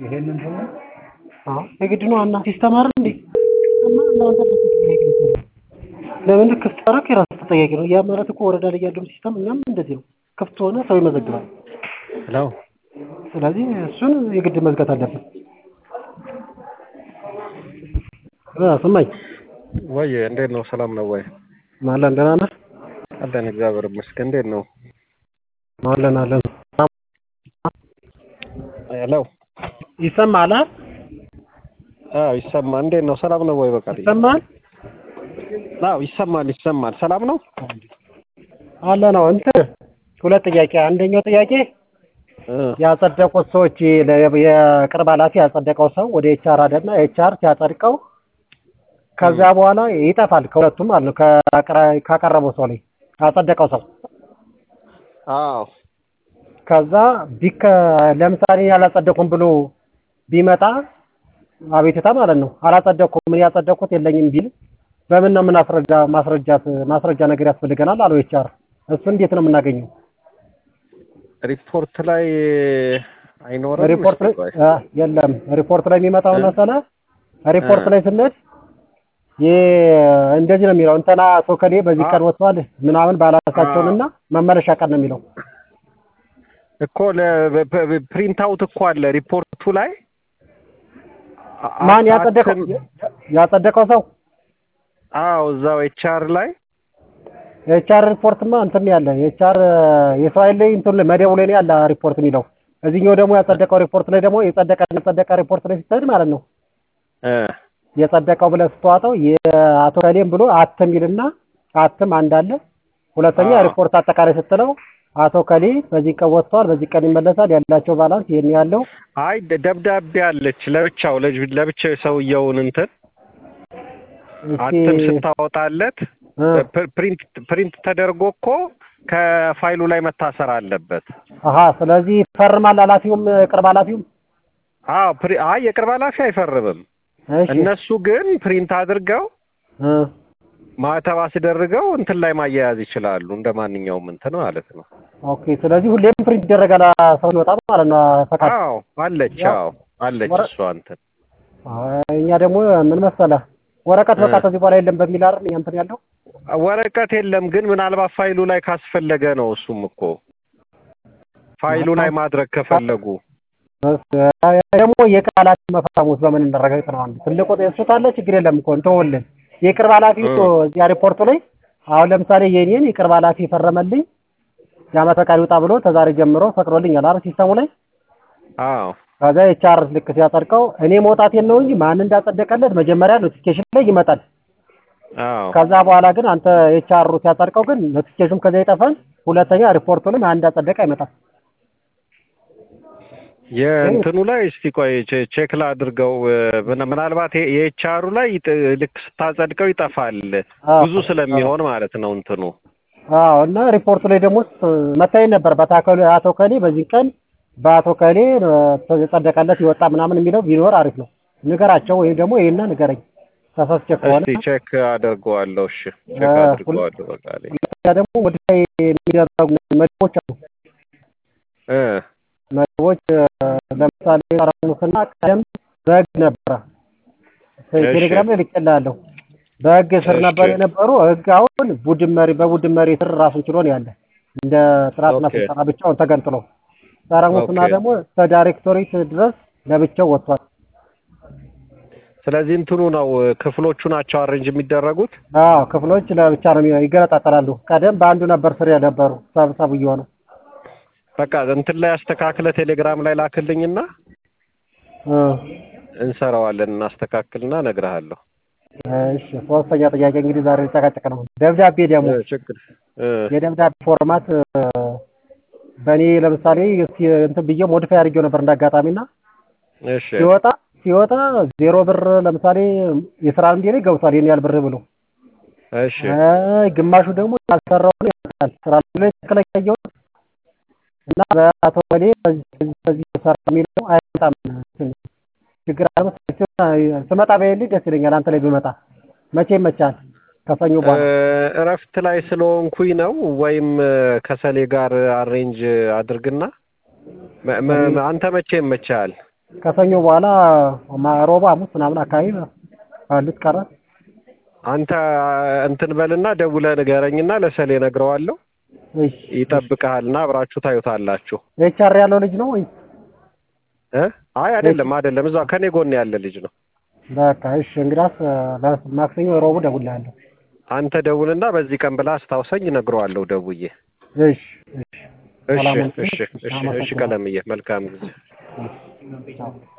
ይሄንን ደግሞ አዎ የግድ ነው እና ሲስተም አይደል እንዴ እና እናንተ ተጠያቂ ነው ለምን ክፍት አደረክ የራስህ ተጠያቂ ነው ያ ማለት እኮ ወረዳ ላይ ያለው ሲስተም እኛም እንደዚህ ነው ክፍት ሆነ ሰው ይመዘግባል ሄሎ ስለዚህ እሱን የግድ መዝጋት አለብን እ ስማኝ ወይ እንዴት ነው ሰላም ነው ወይ አለን ደህና ነህ አለን እግዚአብሔር ይመስገን እንዴት ነው አለን አለን ሄሎ ይሰማል አ አዎ ይሰማል እንዴት ነው ሰላም ነው ወይ በቃ ይሰማል አዎ ይሰማል ይሰማል ሰላም ነው አለ ነው እንትን ሁለት ጥያቄ አንደኛው ጥያቄ እ ያጸደቁት ሰዎች ለ- የቅርብ ኃላፊ ያጸደቀው ሰው ወደ ኤችአር አደና ኤችአር ሲያጸድቀው ከዚያ በኋላ ይጠፋል ከሁለቱም ማለት ነው ከአቅራ- ካቀረበው ሰው ላይ ያጸደቀው ሰው አዎ ከዛ ቢከ ለምሳሌ ያላጸደኩም ብሎ ቢመጣ አቤቱታ ማለት ነው አላጸደኩም ምን ያጸደኩት የለኝም ቢል በምን ነው የምናስረዳ ማስረጃት ማስረጃ ነገር ያስፈልገናል አለው ኤችአር እሱ እንዴት ነው የምናገኘው ሪፖርት ላይ አይኖርም ሪፖርት ላይ እስኪ ቆይ። አ የለም ሪፖርት ላይ የሚመጣው እ? መሰለህ ሪፖርት እ። ላይ ስንሄድ ይሄ እንደዚህ ነው የሚለው እንትና አቶ ከሌ በዚህ አ- ቀን ወጥቷል ምናምን ባላሳቸውንና መመለሻ ቀን ነው የሚለው እኮ ፕሪንት አውት እኮ አለ ሪፖርቱ ላይ አ- ማን ያጸደቀው አታትም- ያጸደቀው ሰው አዎ እዛው ኤችአር ላይ የኤችአር ሪፖርትማ እንትን ያለ የኤችአር የሰው ኃይል ላይ እንትን ላይ መደቡ ላይ ነው ያለ ሪፖርት የሚለው እዚህኛው ደግሞ ያጸደቀው ሪፖርት ላይ ደግሞ የጸደቀ የጸደቀ ሪፖርት ላይ ስትሄድ ማለት ነው እ የጸደቀው ብለህ ስትዋጠው የአቶ ከሌም ብሎ አትም ይልና አትም አንድ አለ ሁለተኛ አዎ። ሪፖርት አጠቃላይ ስትለው አቶ ከሌ በዚህ ቀን ወጥቷል በዚህ ቀን ይመለሳል ያላቸው ባላንስ ይሄን ያለው አይ ደ- ደብዳቤ አለች ለብቻው ለጅ- ለብቻው የሰውየውን እንትን አትም ስታወጣለት እ፣ ፕ- ፕሪንት ፕሪንት ተደርጎ እኮ ከፋይሉ ላይ መታሰር አለበት። አሀ ስለዚህ ፈርማል ኃላፊውም ቅርብ ኃላፊውም አዎ ፕሪ አይ የቅርብ ኃላፊ አይፈርምም። እሺ እነሱ ግን ፕሪንት አድርገው እ፣ ማተብ አስደርገው እንትን ላይ ማያያዝ ይችላሉ። እንደ ማንኛውም እንትን ማለት ነው። ኦኬ ስለዚህ ሁሌም ፕሪንት ይደረጋል ሰው ሲወጣ ማለት ነው ፈቃድ አዎ አለች። ያው አዎ አለች ወረ- እሷ እንትን አይ፣ እኛ ደግሞ ምን መሰለህ ወረቀት በቃ እ። ከዚህ በኋላ የለም በሚል አይደል እኛ እንትን ያለው ወረቀት የለም ግን ምናልባት ፋይሉ ላይ ካስፈለገ ነው። እሱም እኮ ፋይሉ ላይ ማድረግ ከፈለጉ ደግሞ የቃላት መፈረሙት በምን እንደረጋግጥ ነው አንዱ ትልቁ እሱ ካለ ችግር የለም እኮ እንተውልን የቅርብ ኃላፊ እኮ እዚያ ሪፖርቱ ላይ አሁን ለምሳሌ የኔን የቅርብ ኃላፊ ፈረመልኝ የዓመት ፈቃድ ይውጣ ብሎ ከዛሬ ጀምሮ ፈቅዶልኛል አይደል ሲስተሙ ላይ አዎ ከዛ ኤችአር ልክ ሲያጸድቀው እኔ መውጣቴን ነው እንጂ ማን እንዳጸደቀለት መጀመሪያ ኖቲፊኬሽን ላይ ይመጣል አዎ ከዛ በኋላ ግን አንተ ኤችአሩ ሲያጸድቀው ግን ኖቲፊኬሽን ከዛ ይጠፋል ሁለተኛ ሪፖርቱ ላይ ማን እንዳጸደቀ አይመጣም የእንትኑ ላይ እስቲ ቆይ ቼ- ቼክ ላድርገው። ምን- ምናልባት የ- የኤችአሩ ላይ ይጥ- ልክ ስታጸድቀው ይጠፋል አዎ። ብዙ ስለሚሆን ማለት ነው እንትኑ አዎ እና ሪፖርቱ ላይ ደግሞ መታየት ነበር በታከሉ አቶ ከሌ በዚህ ቀን በአቶ ከሌ የጸደቀለት ይወጣ ምናምን የሚለው ቢኖር አሪፍ ነው። ንገራቸው ወይም ደግሞ ይሄና ንገረኝ ተሳስቼ ከሆነ እስቲ ቼክ አደርገዋለሁ። እሺ ቼክ አ፣ አድርገዋለሁ። በቃ ላይ ሁለተኛ ደግሞ ወደ ላይ የሚደረጉ መድቦች አሉ። እ መድቦች እ፣ ለምሳሌ ጠረሙስና ቀደም በህግ ነበረ እሺ። ቴሌግራም ላይ ልኬልሃለሁ። በህግ ስር እሺ። ነበር የነበሩ ህግ አሁን ቡድን መሪ በቡድን መሪ ስር ራሱን ችሎ ነው ያለ እንደ ጥራትና ኦኬ። ስልጠና ብቻውን ተገንጥሎ ጠረሙስና ኦኬ። ደግሞ እስከ ዳይሬክቶሬት ድረስ ለብቻው ወጥቷል። ስለዚህ እንትኑ ነው ክፍሎቹ ናቸው አሬንጅ የሚደረጉት። አዎ ክፍሎች ለብቻ ነው የሚ- ይገነጣጠላሉ። ቀደም በአንዱ ነበር ስር የነበሩ ሰብሰብ እየሆነ በቃ እንትን ላይ አስተካክለ ቴሌግራም ላይ ላክልኝና እ፣ እንሰራዋለን። እናስተካክልና እነግርሃለሁ። እሺ ሶስተኛ ጥያቄ እንግዲህ ዛሬ ጨቃጨቅ ነው። ደብዳቤ ደግሞ እ፣ ችግር እ፣ የደብዳቤ ፎርማት እ፣ በእኔ ለምሳሌ እስኪ እንትን ብዬ ሞዲፋይ አድርጌው ነበር እንዳጋጣሚና እሺ ሲወጣ ሲወጣ ዜሮ ብር ለምሳሌ የስራ እንዴ ላይ ገብቷል ይሄን ያህል ብር ብሎ እሺ እ፣ ግማሹ ደግሞ ያልሰራውን ያልቃል ስራ ላይ ትክክለኛ ያየሁት እና በአቶ ወሌ በዚህ በዚህ ሰራ የሚለው አይመጣም። ችግር አለ መሰለኝ። ስመጣ በይልኝ ደስ ይለኛል። አንተ ላይ ብመጣ መቼ ይመቻል? ከሰኞ እ፣ በኋላ እረፍት ላይ ስለሆንኩኝ ነው ወይም እ፣ ከሰሌ ጋር አሬንጅ አድርግና መ- መ- አንተ መቼ ይመችሃል? ከሰኞ በኋላ ማ- ሮብ፣ ሐሙስ ምናምን አካባቢ ባሉት ቀናት አንተ እንትን በልና ደውለህ ንገረኝና ለሰሌ እነግረዋለሁ። እሺ ይጠብቅሃልና አብራችሁ ታዩታላችሁ። ኤችአር ያለው ልጅ ነው ወይ? እ አይ አይደለም አይደለም፣ እዛ ከኔ ጎን ያለ ልጅ ነው። በቃ እሺ እንግዳስ ማክሰኞ ሮቡ እደውልልሃለሁ። አንተ ደውልና በዚህ ቀን ብላ አስታውሰኝ፣ እነግረዋለሁ ደውዬ። እሺ እሺ እሺ ሰላም ሁኑ። እሺ እሺ እሺ ቀለምዬ መልካም ጊዜ። እሺ ቻው።